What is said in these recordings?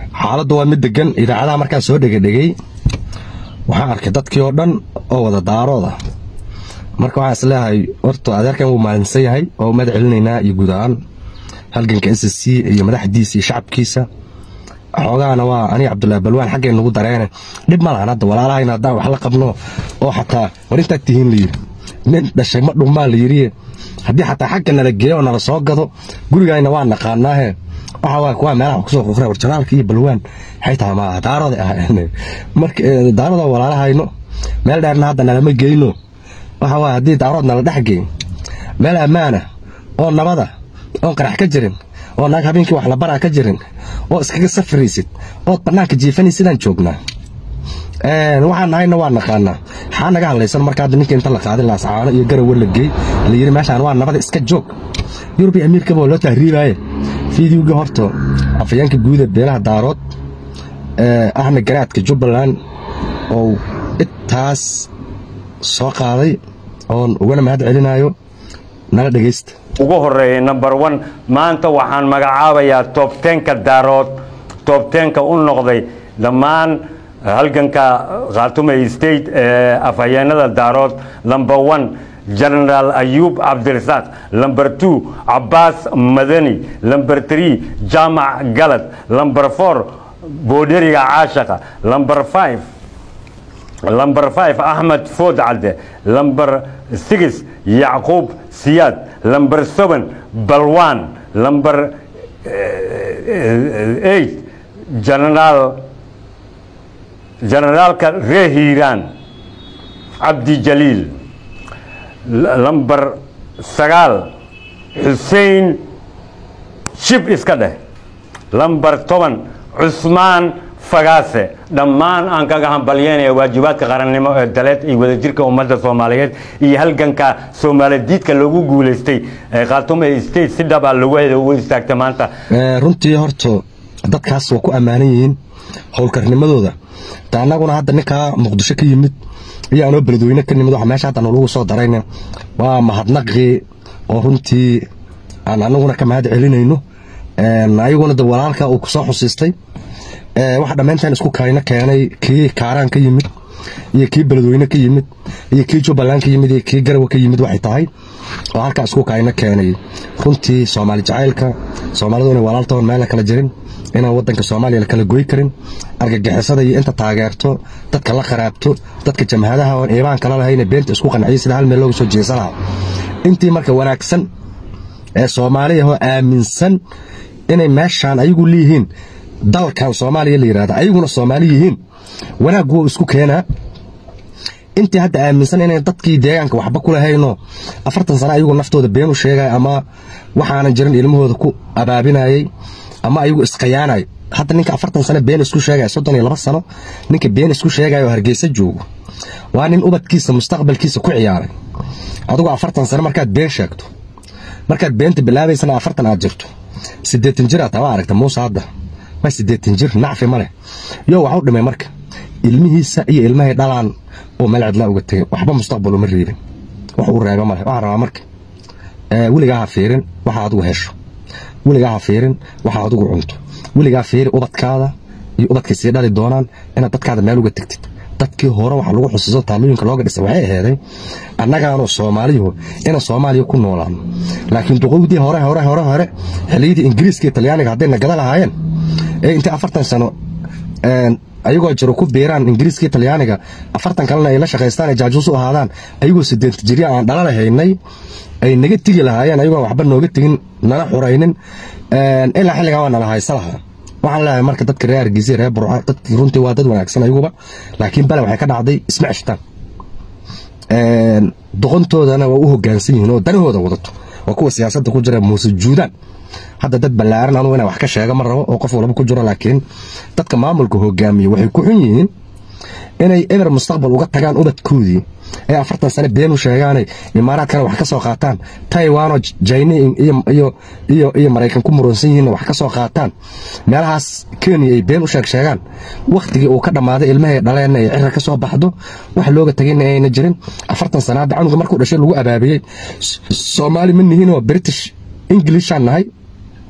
xaaladdu waa mid degan idaacadaha markaan soo dhegedhegay waxaan arkay dadkii oo dhan oo wada daarooda marka waxaan is leeyahay horta adeerkan wuu maalinsan yahay oo umad celinaynaa iyo guud ahaan halganka s c iyo madaxdiisa iyo shacabkiisa xoogaana waa aniga cabdullaahi balwaan xaggay nagu dareene dhib ma lahan hadda walaalahayna haddaan wax la qabno oo xataa war intaad tihiin la yidhi nin dhashay ma dhummaa la yidhi haddii xataa xagga nala geeyo oo nala soo gado gurigayna waa naqaanaahe waxa waa kuwa meelaha kusoo quqray warjanaalka iyo balwaan waxay tahay ma daarada ahayn marka daarada walaalahayno meel dheerna hadda nalama geyno waxa waa haddii daarood nala dhex geyn meel ammaana oo nabada oon qarax ka jirin oo naag habeenkii wax la baraa ka jirin oo iskaga safraysid ood bannaanka jiifanay sidaan joognaa waxaan nahayna waa naqaanaa maxaa naga hadlaysan marka hadda ninka inta la qaadin laascaano iyo garawa la geey la yidhi meeshaan waa nabada iska joog yurub iyo amiirkaba waa loo tahriibaaye fiidiyowgii horta afayeenka guuda beelaha daarood ahna garaadka jubbaland oo intaas soo qaaday oon ugana mahad celinayo nala dhegaysta ugu horeeyay number one maanta waxaan magacaabayaa toobteenka daarood toobteenka u noqday dhammaan halganka khaatume state ee afhayeenada daarood number one genaraal ayuub cabdirasaaq number two cabbaas madani number three jaamac galad number four boodheriga caashaqa number five number five axmed food cadde number six yacquub siyaad number seven balwan number eight genaraal generaalka ree hiiraan cabdi jaliil number sagaal xuseen shib iska dheh number toban cusmaan fagaase dhammaan aan kaga hambalyeynaya waajibaadka qarannimo ee daleed iyo wadajirka ummadda soomaaliyeed iyo halganka soomaaladiidka loogu guulaystay ee khaatume state si dhaba lagu ugu istaagta maanta runtii horta dadkaas waa ku ammaanan yihiin howlkarnimadooda ta annaguna hadda ninkaa muqdisho ka yimid iyo anoo beledweyne ka nimid waxa meesha hadda nalagu soo darayna waa mahadnaqii oo runtii aan annaguna ka mahad celinayno ayaguna de walaalka uu kusoo xusiistay waxa dhammayntan isku kayno keenay kii kaaraan ka yimid iyo kii beledweyne ka yimid iyo kii jubbaland ka yimid iyo kii garawa ka yimid waxay tahay oo halkaa isku kayno keenay runtii soomaali jacaylka soomaalidu inay walaaltoon meelna kala jirin inaan wadanka soomaaliya la kala goy karin argagixisada iyo inta taageerto dadka la qaraabto dadka jamhadaha oon iibaan kala lahayna beenta isku qanciyay sida hal meel looga soo jeesa lahaa intii marka wanaagsan ee soomaaliyahoo aaminsan inay meeshaan ayagu leeyihiin dalkan soomaaliya la yidhahda ayaguna soomaali yihiin wanaaggu wou isku keenaa intii hadda aaminsan inay dadkii deegaanka waxba ku lahayno afartan sano ayagu naftooda been u sheegaya ama waxaanan jirin ilmahooda ku abaabinayay ama ayagu iskhiyaanay hadda ninka afartan sano been isku sheegaya soddon iyo laba sano ninka been isku sheegaya oo hargeysa joogo waa nin ubadkiisa mustaqbalkiisa ku ciyaaray adugu afartan sano markaad been sheegto markaad beenta bilaabaysana afartan aad jirto siddeetan jir aad waa aragta muuse hadda ma siddeetan jir nacfi ma leh yo waxu dhimay marka ilmihiisa iyo ilmahay dhalaan oo meel cidlaa uga tegay waxba mustaqbal uma reebin wax uu reeba ma leh waxaan rabaa marka weligaa ha fiirin waxa adigu hesho weligaa ha fiirin waxa adigu cunto weligaa fiiri ubadkaada iyo ubadkay sii dhali doonaan inaad dadkaada meel uga tegtid dadkii hore waxa lagu xusuuso taalooyinka looga dhisay waxay aheeday annagaanoo soomaaliyuhu inaan soomaaliya ku noolaano laakiin duqowdii hore hore hore hore xilliyadii ingiriiska iyo talyaaniga hadday nagada lahaayeen ee intay afartan sano ayagoo jiro ku biiraan ingiriiska iyo talyaaniga afartan kalena ay la shaqaystaan ay jaajuus u ahaadaan ayagoo sideenta jirya aan dhala lahaynay ay naga tegi lahaayeen ayagoo waxba nooga tegin nala xuraynin ilaa xilligaa waa nala haysa lahaa waxaan leeyahay marka dadka reer hargeysa reer burca dadkii runtii waa dad wanaagsan ayaguba laakiin bale waxay ka dhacday isma ceshtaan doqontoodana waa u hoggaansan yihiin oo danahooda wadato waa kuwa siyaasadda ku jira muuse juudaan hadda dad ballaaran anugu inaan wax ka sheega ma rabo oo qof walba ku jiro laakiin dadka maamulka hogaamiya waxay ku xun yihiin inay eber mustaqbal uga tagaan ubadkoodii ee afartan sane been u sheegaanay imaaraadkana wax ka soo qaataan taiwanoo jayna iyo maraykan ku muransan yihiinna wax ka soo qaataan meelahaas kenya ay been u sheeg sheegaan wakhtigii uu ka dhammaaday ilmahay dhaleenna ay cira ka soo baxdo wax looga tagayna ayna jirin afartan sana hadda canuga markuu dhashay lagu abaabiyey soomaali ma nihiin oo british englishaan nahay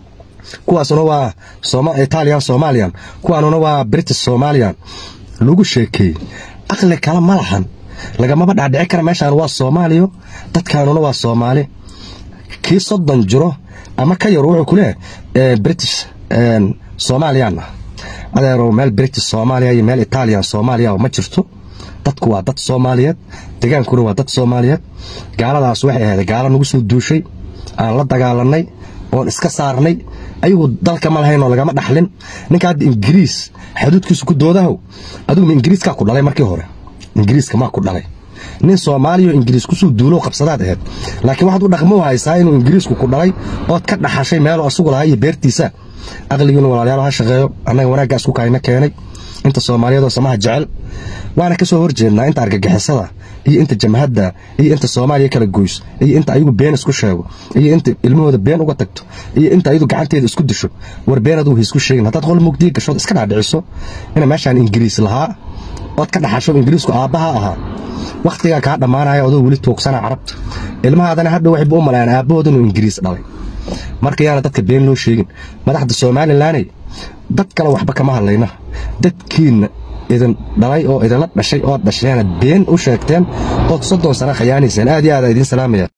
kuwaasuna waa italian somalian kuwaanuna waa british somalian lagu sheekeeyey aqli kale ma lahan lagamaba dhaadhici kara meeshaan waa soomaaliyo dadkaanuna waa soomaali kii soddon jiro ama ka yar wuxuu ku leeyahay british somalian ah adeerow meel british soomaaliya iyo meel italian soomaaliya ma jirto dadku waa dad soomaaliyeed degaankuna waa dad soomaaliyeed gaaladaas waxay ahayd gaalo nagu soo duushay aan la dagaalanay oon iska saarnay ayagu dalka ma lahaynoo lagama dhaxlin ninka hadda ingiriis xuduudkiisu ku doodahow aduguma ingiriiskaa ku dhalay markii hore ingiriiska maa ku dhalay nin soomaaliya ingiriis kusoo duulow qabsadaad ahayd laakiin waxaad u dhaqmo haysaa inuu ingiriisku ku dhalay ood ka dhaxashay meeloo asugu lahaa iyo beertiisa aqligiinu walaalayaal ha shaqeeyo annaga wanaaggaa isku kaayna keenay inta soomaaliyeedoo samaha jecel waana ka soo horjeednaa inta argagixisada iyo inta jamhadda iyo inta soomaaliya kala goys iyo inta ayagu been isku sheego iyo inta ilmahooda been uga tagto iyo inta ayadu gacanteeda isku disho war been aduu haisku sheegin haddaad qol mugdiya gashood iska dhaadhiciso ina meeshaan ingiriis lahaa ood ka dhaxasho ingiriisku aabbaha ahaa wakhtigaa kaa dhammaanaya adoo weli tuugsana carabta ilmahaadana hadha waxayba u malayaan aabbahood inuu ingiriis dhalay marka yaana dadka been loo sheegin madaxda somalilaney dad kale waxba kama hadlayna dadkiinna idin dhalay oo idinla dhashay ood dhasheenad been u sheegteen ood soddon sano khayaanayseen aad iyo aada idiin salaamaya